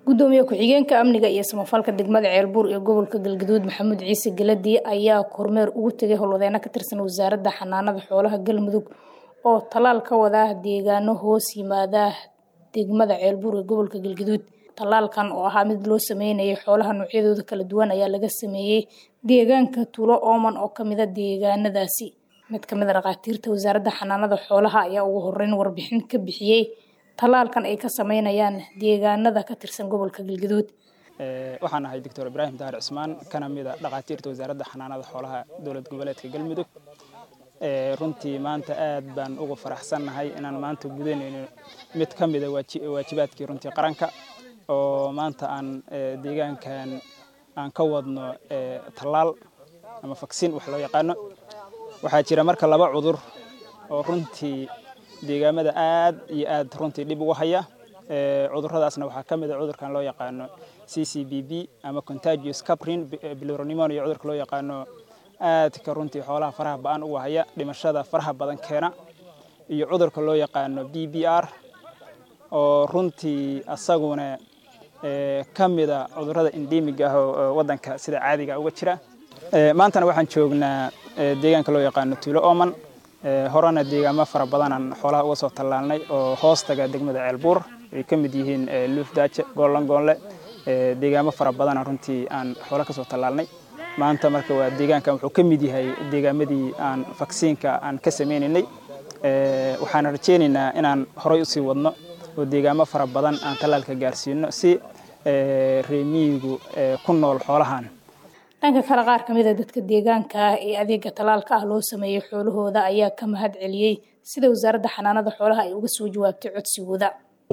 gudoomiye ku-xigeenka amniga iyo samafalka degmada ceelbuur ee gobolka galgaduud maxamuud ciise galadi ayaa kormeer ugu tegay howlwadeeno ka tirsan wasaaradda xanaanada xoolaha galmudug oo tallaal ka wada deegaano hoos yimaada degmada ceelbuur ee gobolka galgaduud tallaalkan oo ahaa mid loo sameynayay xoolaha noocyadooda kala duwan ayaa laga sameeyey deegaanka tuulo ooman oo kamida deegaanadaasi mid kamid a dhakhaatiirta wasaaradda xanaanada xoolaha ayaa ugu horeyn warbixin ka bixiyey tallaalkan ay ka sameynayaan deegaanada ka tirsan gobolka galgaduud waxaan ahay doctor ibraahim dahar cismaan kana mid a dhakhaatiirta wasaaradda xanaanada xoolaha dowlad goboleedka galmudug runtii maanta aad baan ugu faraxsannahay inaan maanta gudanayno mid ka mida waajibaadkii runtii qaranka oo maanta aan deegaankan aan ka wadno tallaal ama faksin wax loo yaqaano waxaa jira marka laba cudur oo runtii deegaamada aad iyo aad runtii dhib ugu haya cuduradaasna waxaa ka mid a cudurkan loo yaqaano c c b b ama contagious caprin bilironimonia cudurka loo yaqaano aadka runtii xoolaha faraha ba-an ugu haya dhimashada faraha badan keena iyo cudurka loo yaqaano b b r oo runtii asaguna ka mida cudurada endemig ah oo wadanka sida caadiga uga jira maantana waxaan joognaa deegaanka loo yaqaano tuulo oman horena deegaamo fara badanaan xoolaha uga soo tallaalnay oo hoostaga degmada ceelbuur ay ka mid yihiin luufdaaje goollan goonle deegaamo fara badana runtii aan xoolo ka soo tallaalnay maanta marka waa deegaankan wuxuu ka mid yahay deegaamadii aan vaksiinka aan ka sameynaynay waxaan rajeynaynaa inaan horay usii wadno oo deegaamo fara badan aan tallaalka gaarsiino si reemiyigu ku nool xoolahan dhanka kale qaar kamid a dadka deegaanka ah ee adeega tallaalka ah loo sameeyey xoolahooda ayaa ka mahad celiyey sida wasaaradda xanaanada xoolaha ay uga soo jawaabtay codsigooda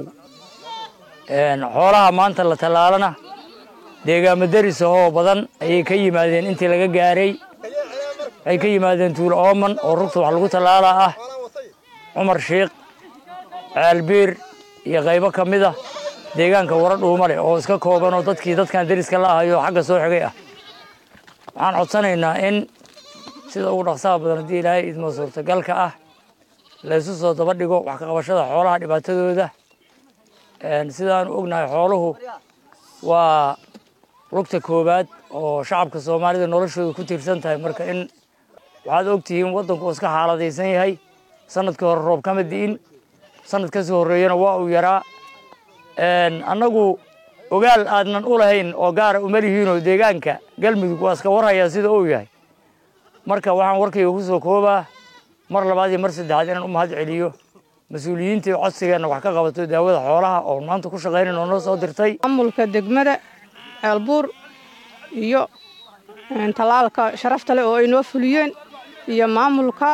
xoolaha maanta la tallaalana deegaamo daris ahoo badan ayay ka yimaadeen intii laga gaaray waxay ka yimaadeen tuulo ooman oo rugta wax lagu tallaalaa ah cumar shiikh ceelbiir iyo qaybo ka mid ah deegaanka wara dhuumale oo iska kooban oo dadkii dadkan dariska la ahayo xagga soo xigay ah waxaan codsanaynaa in sida ugu dhaqsaha badan haddii ilaahay idmo suurtagalka ah laysu soo daba dhigo wax ka qabashada xoolaha dhibaatadooda sidaanu ognahay xooluhu waa lugta koowaad oo shacabka soomaalida noloshooda ku tiirsan tahay marka in waxaad ogtihiin waddanku iska xaaladaysan yahay sanadkii hore roob kama di'in sanad kasii horreeyana waa uu yaraa annagu ogaal aadnan u lahayn oo gaara uma lihiinoo deegaanka galmudug waa iska warhayaa sida uu yahay marka waxaan warkayga ku soo koobaa mar labaad iyo mar saddexaad inaan u mahad celiyo mas-uuliyiintii codsigeenna wax ka qabato daawada xoolaha oo maanta ku shaqaynayn oo noo soo dirtay maamulka degmada ceelbuur iyo tallaalka sharafta leh oo ay noo fuliyeen iyo maamulka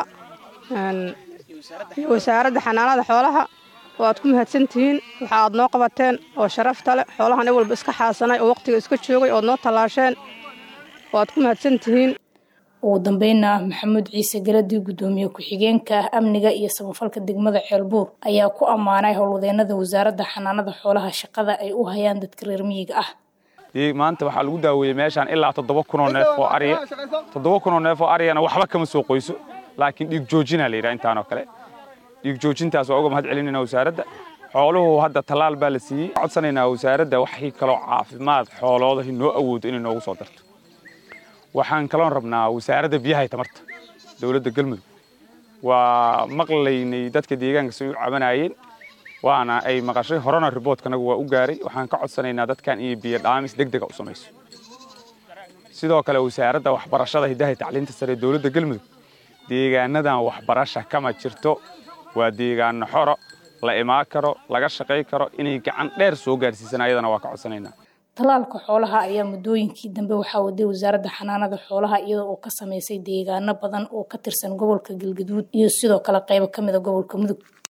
wasaaradda xanaanada xoolaha oo aad ku mahadsan tihiin waxa aad noo qabateen oo sharafta leh xoolahan i walba iska xaasanay oo waqtiga iska joogay ood noo tallaasheen oo aad ku mahadsan tihiin ugu dambeynna maxamuud ciise galadi gudoomiye ku-xigeenka amniga iyo samafalka degmada ceelbuur ayaa ku ammaanay howlwadeenada wasaaradda xanaanada xoolaha shaqada ay u hayaan dadka reer miyiga ah maanta waxaa lagu daaweeyey meeshaan ilaa toddoba kunoo neef oo ariya toddoba kunoo neef oo ariyana waxba kama soo qoyso laakiin dhiig joojinaa la yidhaha intaanoo kale dhiig joojintaas waa uga mahad celinayna wasaaradda xooluhu hadda tallaal baa la siiyey codsanaynaa wasaaradda waxay kaloo caafimaad xooloodahi noo awoodo inay noogu soo darto waxaan kaloon rabnaa wasaaradda biyaha iyo tamarta dowladda galmudug waa maqlaynay dadka deegaanka say u cabanayeen waana ay maqashay horena riboodkanagu waa u gaaray waxaan ka codsanaynaa dadkan iyo biyo dhaamis deg dega u samayso sidoo kale wasaaradda waxbarashada hiddaha tacliinta sare ee dowladda galmudug deegaanadan waxbarasha kama jirto waa deegaano xoro la imaan karo laga shaqay karo inay gacan dheer soo gaarsiisan ayadana waa ka codsanaynaa tallaalka xoolaha ayaa muddooyinkii dambe waxaa waday wasaaradda xanaanada xoolaha iyadoo oo ka sameysay deegaano badan oo ka tirsan gobolka galgaduud iyo sidoo kale qaybo ka mid a gobolka mudug